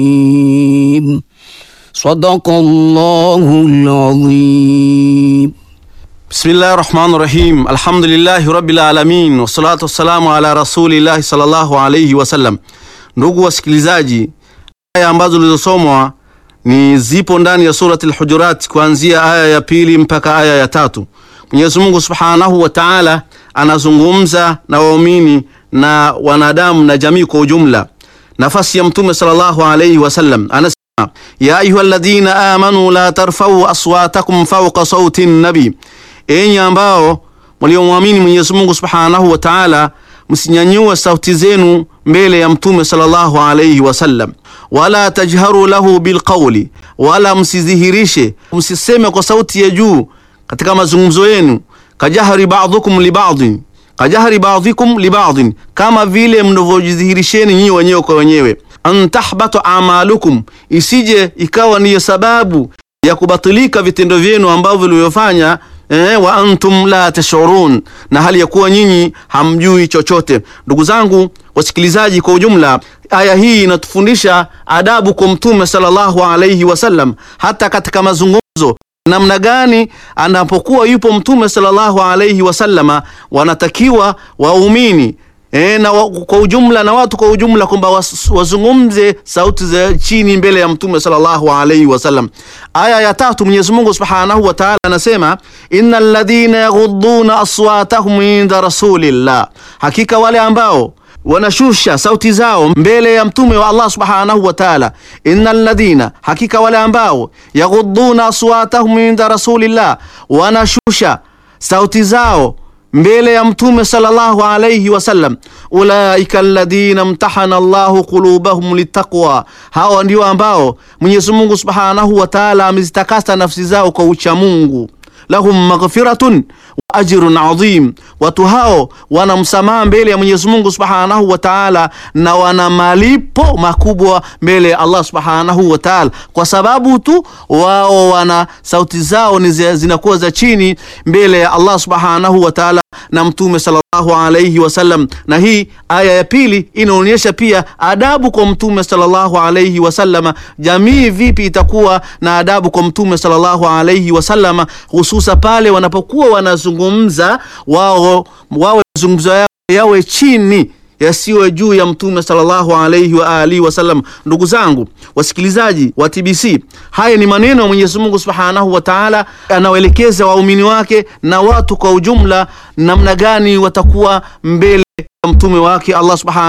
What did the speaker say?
الرجيم صدق الله العظيم Bismillahi rahmani rahim alhamdulillahi rabbil alamin wassalatu wassalamu ala rasulillahi sallallahu alayhi wasallam. Ndugu wasikilizaji, aya ambazo zilizosomwa ni zipo ndani ya surati al-Hujurat kuanzia aya ya pili mpaka aya ya tatu. Mwenyezi Mungu subhanahu wa ta'ala anazungumza na waumini na wanadamu na jamii kwa ujumla. Nafasi ya Mtume sallallahu alayhi wasallam anasema, ya ayyuhalladhina amanu la tarfa'u aswatakum fawqa sauti nabi Enyi ambao mliomwamini Mwenyezi Mungu Subhanahu wa Ta'ala, msinyanyue sauti zenu mbele ya Mtume sallallahu alayhi wasallam, wala tajharu lahu bilqawli, wala msidhihirishe, msiseme kwa sauti ya juu katika mazungumzo yenu, kajahri ba'dhukum li ba'dhin, kajahri ba'dhikum li ba'dhin, kama vile mnavyojidhihirisheni nyinyi wenyewe kwa wenyewe, an tahbatu amalukum, isije ikawa ndiyo sababu ya kubatilika vitendo vyenu ambavyo vilivyofanya Eh, wa antum la tashurun, na hali ya kuwa nyinyi hamjui chochote. Ndugu zangu wasikilizaji, kwa ujumla, aya hii inatufundisha adabu kwa Mtume sallallahu alayhi wasallam, hata katika mazungumzo namna gani anapokuwa yupo Mtume sallallahu alayhi wasallama, wanatakiwa waumini E, na wa, kwa ujumla na watu kwa ujumla kwamba wazungumze sauti za chini mbele ya Mtume sallallahu alaihi wasallam. Aya ya tatu Mwenyezi Mungu Subhanahu wa Ta'ala anasema innal ladhina yaghudduna aswatahum inda rasulillah, hakika wale ambao wanashusha sauti zao mbele ya mtume wa Allah Subhanahu wa Ta'ala. Innal ladhina, hakika wale ambao yaghudduna aswatahum inda rasulillah, wanashusha sauti zao mbele ya mtume sallallahu alayhi wasallam, ulaika alladhina mtahana Allahu qulubahum litaqwa, hawa ndio ambao Mwenyezi Mungu Subhanahu wa Ta'ala amezitakasa nafsi zao kwa ucha Mungu. Lahum maghfiratun wa ajrun adhim, watu hao wana msamaha mbele ya Mwenyezi Mungu Subhanahu wa Ta'ala na wana malipo makubwa mbele ya Allah Subhanahu wa Ta'ala, kwa sababu tu wao wana sauti zao ni zinakuwa za chini mbele ya Allah Subhanahu wa Ta'ala na mtume sallallahu alayhi wasallam. Na hii aya ya pili inaonyesha pia adabu kwa mtume sallallahu alayhi wasallam. Jamii vipi itakuwa na adabu kwa mtume sallallahu alayhi wasallam, hususa pale wanapokuwa wanazungumza wao, wawe mazungumzo yao yawe chini yasiwe juu ya mtume sallallahu alayhi wa alihi wasallam. Ndugu zangu wasikilizaji wa TBC, haya ni maneno ya Mwenyezi Mungu Subhanahu wa Ta'ala, anawaelekeza waumini wake na watu kwa ujumla, namna gani watakuwa mbele ya mtume wake Allah Subhanahu